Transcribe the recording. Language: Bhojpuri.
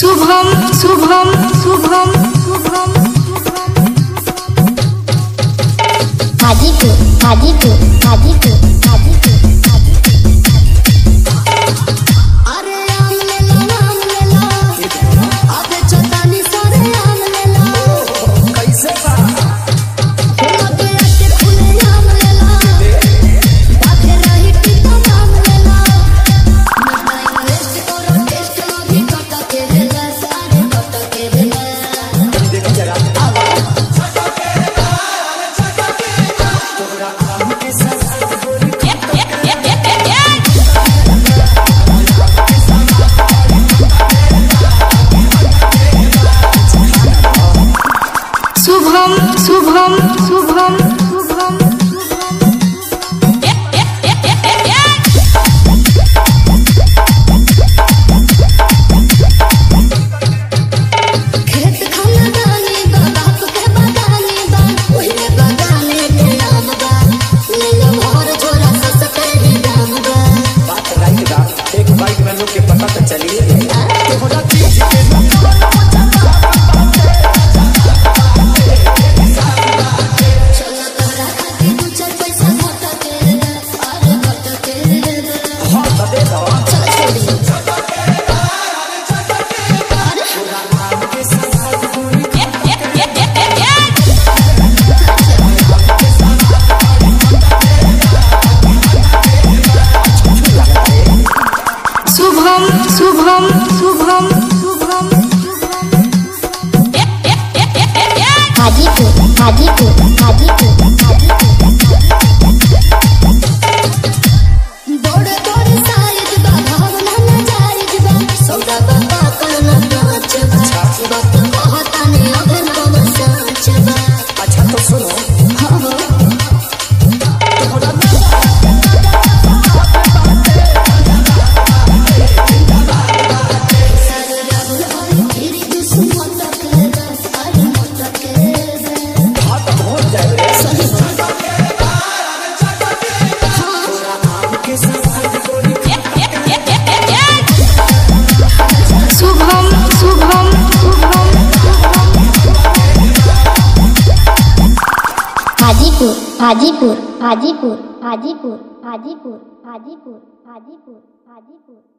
शुभम शुभम शुभम शुभम हाजीपुर हाजीपुर हाजीपुर हाजीपुर अरे आम ले लो आम ले लो अबे चतानी सारे आम ले लो कैसे बा फूलों पे आके फूले आम ले लो बाके रही टीका आम ले लो मैं टाइम वेस्ट करो टेस्ट अभी कट के भेला सारे कट के भेला देखी जरा शुभम शुभम शुभम शुभम खेत खाना दानी बा बाप के बगानी बा ओहिले बगाने के आम बा ले लो भर झोला सस्ते ही दाम बा बात राइट बा एक बाइक में लोग के पता तो चलिए तोहरा चीज के चलो तोरा खातिर दू चार पैसा घट के दे अरे घट के दे हाँ तो दे दो चल छोड़ी शुभम शुभम शुभम शुभम हाजीपुर हाजीपुर हाजीपुर बड़े बड़े साइज बा भावना न जायज बा सौदा बा करना नाच बा वक्त कहता ने अभिनव साच बा अच्छा तो सुनो हाँ हो सारे राहुल हरी तेरी दुश्मन तक दे अरे मत के दे हाँ तो पहुंच जाए रे सही शुभम शुभम शुभम हाजीपुर हाजीपुर हाजीपुर हाजीपुर हाजीपुर हाजीपुर हाजीपुर हाजीपुर